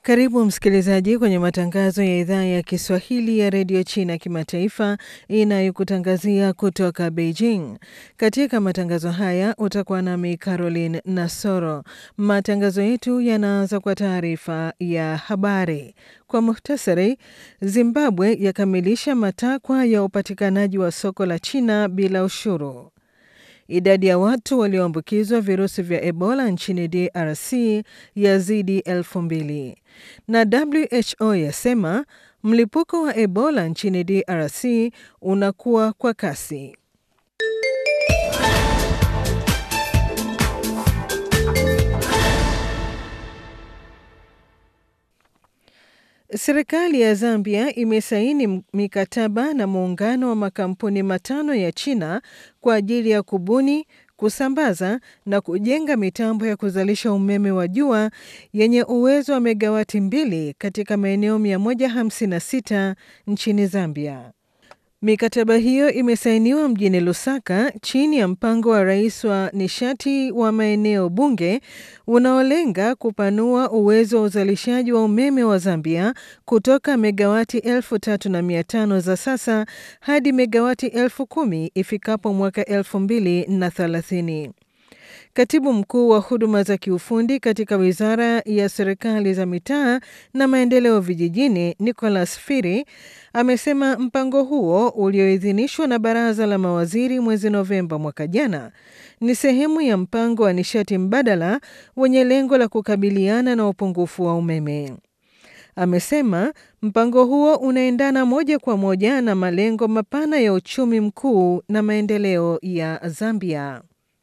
Karibu msikilizaji kwenye matangazo ya idhaa ya Kiswahili ya redio China kimataifa inayokutangazia kutoka Beijing. Katika matangazo haya utakuwa nami Caroline Nasoro. Matangazo yetu yanaanza kwa taarifa ya habari. Kwa muhtasari, Zimbabwe yakamilisha matakwa ya upatikanaji wa soko la China bila ushuru. Idadi ya watu walioambukizwa virusi vya Ebola nchini DRC yazidi elfu mbili na WHO yasema mlipuko wa Ebola nchini DRC unakuwa kwa kasi. Serikali ya Zambia imesaini mikataba na muungano wa makampuni matano ya China kwa ajili ya kubuni, kusambaza na kujenga mitambo ya kuzalisha umeme wa jua yenye uwezo wa megawati mbili katika maeneo 156 nchini Zambia. Mikataba hiyo imesainiwa mjini Lusaka chini ya mpango wa rais wa nishati wa maeneo bunge unaolenga kupanua uwezo wa uzalishaji wa umeme wa Zambia kutoka megawati elfu tatu na mia tano za sasa hadi megawati elfu kumi ifikapo mwaka elfu mbili na thelathini. Katibu mkuu wa huduma za kiufundi katika wizara ya serikali za mitaa na maendeleo vijijini, Nicholas Firi, amesema mpango huo ulioidhinishwa na baraza la mawaziri mwezi Novemba mwaka jana ni sehemu ya mpango wa nishati mbadala wenye lengo la kukabiliana na upungufu wa umeme. Amesema mpango huo unaendana moja kwa moja na malengo mapana ya uchumi mkuu na maendeleo ya Zambia.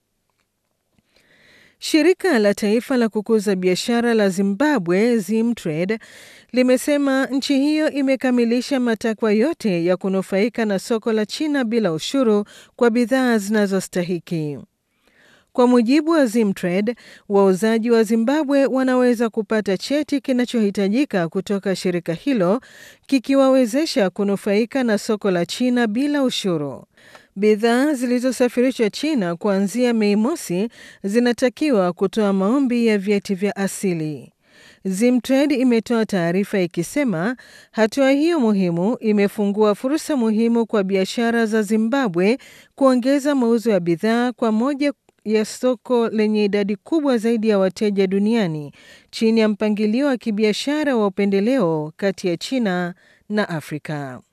Shirika la taifa la kukuza biashara la Zimbabwe, Zimtrade, limesema nchi hiyo imekamilisha matakwa yote ya kunufaika na soko la China bila ushuru kwa bidhaa zinazostahiki. Kwa mujibu wa Zimtrade, wauzaji wa Zimbabwe wanaweza kupata cheti kinachohitajika kutoka shirika hilo kikiwawezesha kunufaika na soko la China bila ushuru. Bidhaa zilizosafirishwa China kuanzia Mei mosi zinatakiwa kutoa maombi ya vyeti vya asili. Zimtrade imetoa taarifa ikisema hatua hiyo muhimu imefungua fursa muhimu kwa biashara za Zimbabwe kuongeza mauzo ya bidhaa kwa moja ya soko lenye idadi kubwa zaidi ya wateja duniani chini ya mpangilio wa kibiashara wa upendeleo kati ya China na Afrika.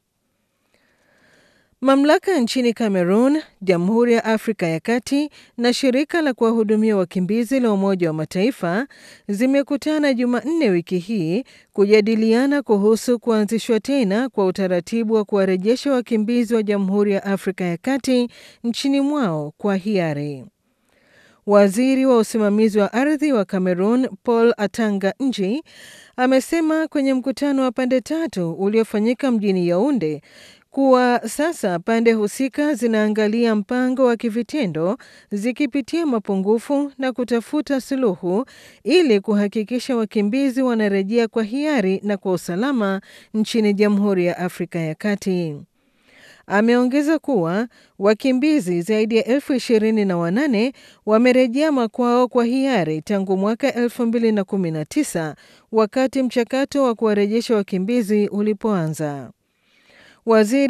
Mamlaka nchini Cameroon, Jamhuri ya Afrika ya Kati na shirika la kuwahudumia wakimbizi la Umoja wa Mataifa zimekutana Jumanne wiki hii kujadiliana kuhusu kuanzishwa tena kwa utaratibu wa kuwarejesha wakimbizi wa Jamhuri ya Afrika ya Kati nchini mwao kwa hiari. Waziri wa usimamizi wa ardhi wa Cameroon, Paul Atanga Nji, amesema kwenye mkutano wa pande tatu uliofanyika mjini Yaounde kuwa sasa pande husika zinaangalia mpango wa kivitendo zikipitia mapungufu na kutafuta suluhu ili kuhakikisha wakimbizi wanarejea kwa hiari na kwa usalama nchini Jamhuri ya Afrika ya Kati. Ameongeza kuwa wakimbizi zaidi ya elfu ishirini na wanane wamerejea makwao kwa hiari tangu mwaka elfu mbili na kumi na tisa wakati mchakato wa kuwarejesha wakimbizi ulipoanza. Waziri